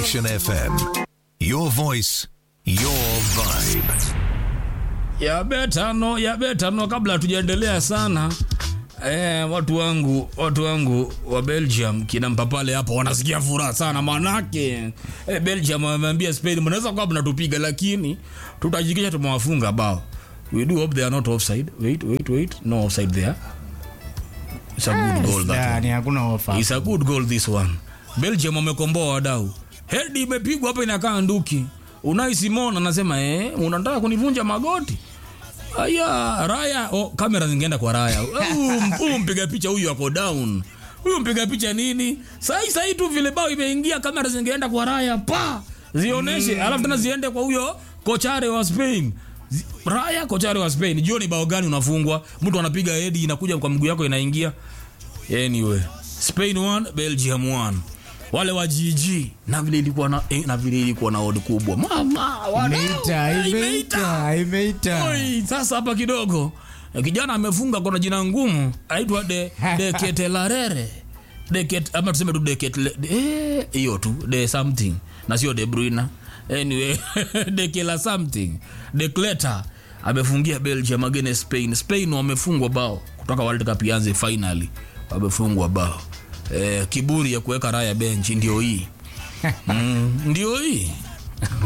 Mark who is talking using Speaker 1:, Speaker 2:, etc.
Speaker 1: Nation FM. Your voice, your vibe.
Speaker 2: ya betano ya betano kabla hatujaendelea sana eh, watu wangu watu wangu wa belgium kina mpapale hapo wanasikia furaha sana manake eh, belgium wameambia spain mnaweza kuwa mnatupiga lakini tutajikisha tumewafunga bao we do hope they are not offside wait wait wait no offside there it's a good goal that one.
Speaker 3: Yani hakuna ofa.
Speaker 2: It's a good goal this one. Belgium wamekomboa wadau. Hedi imepigwa hapa inakaa nduki. Unai Simon anasema eh, unataka kunivunja magoti? Aya, Raya, oh, kamera zingeenda kwa Raya. Huyu huyu mpiga picha huyu ako down. Huyu mpiga picha nini? Sai sai tu vile bao imeingia kamera zingeenda kwa Raya pa. Zioneshe, mm. alafu tena ziende kwa huyo kochare wa Spain. Zi- Raya kochare wa Spain. Jioni bao gani unafungwa? Mtu anapiga hedi inakuja kwa mguu yako inaingia anyway spain 1 belgium 1 wale wa gg na vile ilikuwa na, eh, na vile ilikuwa na odi kubwa mama wadau,
Speaker 3: Imeita,
Speaker 2: eh,
Speaker 3: imeita, imeita.
Speaker 2: Oi, sasa hapa kidogo eh, kijana amefunga kuna jina ngumu aitwa de, de ketelarere de ket, ama tuseme tu de ketle eh, hiyo tu de something na sio de bruyne anyway de kela something de kleta amefungia belgium against spain spain wamefungwa bao kutoka world cup ianze finally wamefungwa bao eh, kiburi ya kuweka raya benchi ndio hii mm, ndio hii